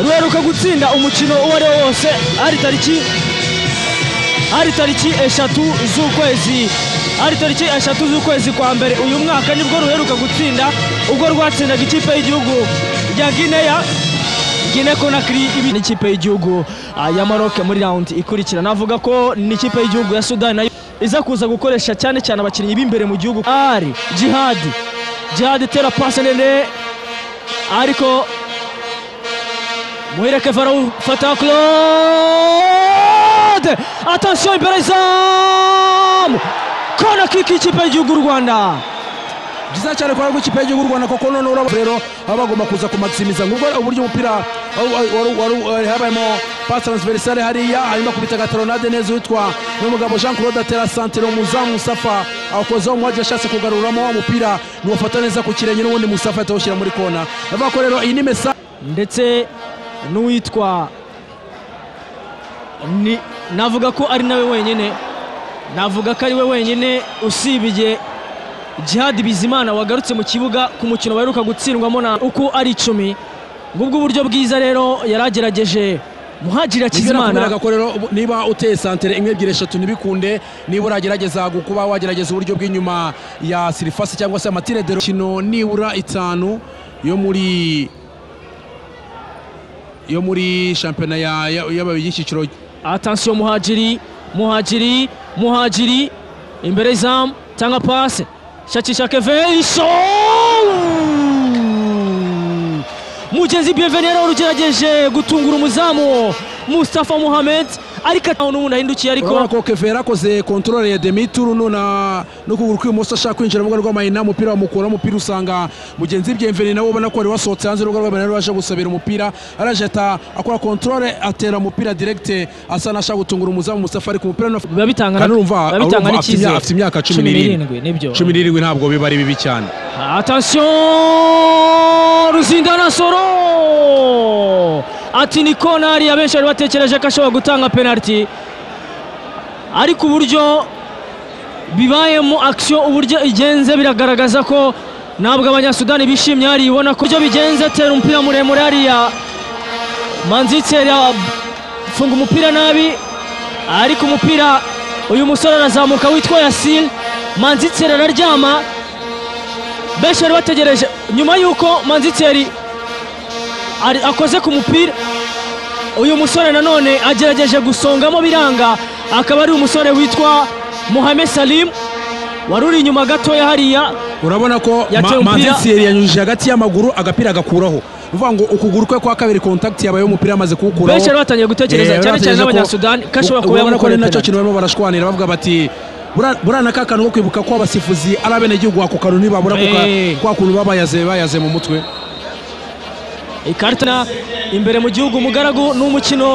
ruheruka gutsinda umukino uwo ari wo wose ari tariki hari tariki eshatu z'ukwezi hari tariki eshatu z'ukwezi kwa mbere uyu mwaka nibwo ruheruka gutsinda ubwo rwatsindaga ikipe y'igihugu ya gineya gine konakiri ibi n'ikipe y'igihugu ah, ya maroc muri rawundi ikurikira navuga ko n'ikipe y'igihugu ya sudani nayo iza kuza gukoresha cyane cyane abakinnyi b'imbere mu gihugu ari jihadi jihadi itera pasi nene ariko muhireke varou fata claude attention imbere y'izamu kona kiki ikipe y'igihugu y'u rwanda byiza cyane kubera ko ikipe y'igihugu y'u rwanda koko noneho uraba rero baba bagomba kuza kumagisimiza nk'ubwo uburyo umupira wari- wari- wari- wari- habayemo pasi transversale hariya hanyuma akubita gataronade neza uwitwa n'umugabo jean claude atera santiro umuzamu musafa awukozeho umuhaji yashatse kugaruramo wa mupira niwafata neza ku kirenge n'ubundi musafa yahita awushyira muri kona bavuga ko rero iyi ni mesa ndetse n'uwitwa ni navuga ko ari nawe wenyine navuga ko ari we wenyine usibiye jihadi bizimana wagarutse mu kibuga ku mukino baheruka gutsindwamo na uko ari icumi ngubwo uburyo bwiza rero yari agerageje muhajira kizimana ko rero ubu- niba uteye santere imwe ebyiri eshatu ntibikunde niba uragerageza gu- kuba wagerageza uburyo bw'inyuma ya sirifasi cyangwa se amatire de kino nibura itanu yo muri yo muri shampiyona ya- ya- y'aba- y'icyiciro atansiyo muhajiri muhajiri muhajiri imbere y'izamu cyangwa pasi shakisha keveyiso mugezi biyeveni yari warugerageje gutungura umuzamu mustafa muhamed ariko ataho n'ubundi ahindukiye urabona ariko ko kevera akoze kontorore ya demituru nona n'ukuguru kw'ibumoso ashaka kwinjira mu rubuga rw'amahina umupira wamukuraho umupira usanga mugenzi byemveni nawe ubona ko wari wasohotse hanze y'urubuga rw'amahina rero aje gusabira umupira araje ata- akora kontorore atera umupira diregite asa n'ashaka gutungura umuzamu musafa ariko umupira n'afa- biba bitanga kandi urumva biba bitanga urumva afite imya- n'icyizere. afite imyaka cumi Cumi n'irindwi. nibyo cumi n'irindwi ntabwo biba ari bibi cyane Attention Ruzindana Soro ati ni konari abenshi bari batekereje ko ashobora gutanga penaliti ariko uburyo bibayemo action uburyo igenze biragaragaza ko ntabwo abanyasudani bishimye hariya ubona ko uburyo bigenze tera umupira muremure hariya manzitseri afunga umupira nabi ariko umupira uyu musore arazamuka witwa yasir manzitseri araryama benshi bari bategereje nyuma y'uko manzitseri ari- akoze ku mupira uyu musore nanone agerageje gusongamo biranga akaba ari umusore witwa muhame salim wari uri inyuma gatoya hariya urabona ko Yatewe umupira. manzisiyeri yanyujije hagati y'amaguru agapira agakuraho bivuga ngo ukuguru kwe kwa kabiri kontakiti yabaye umupira amaze kuwukuraho benshi bari batangiye gutekereza cyane cyane n'abanyasudani ko ashobora kuba yamukora yamukorera ko nacyo penalty. kintu barimo barashwanira bavuga bati "Bura- buriya na ka kantu ko kwibuka ko abasifuzi ari abenegihugu ako kantu ntibabura ako ka- Eh. kwa kuntu babayaze bayaze mu mutwe ikarita imbere mu gihugu umugaragu ni umukino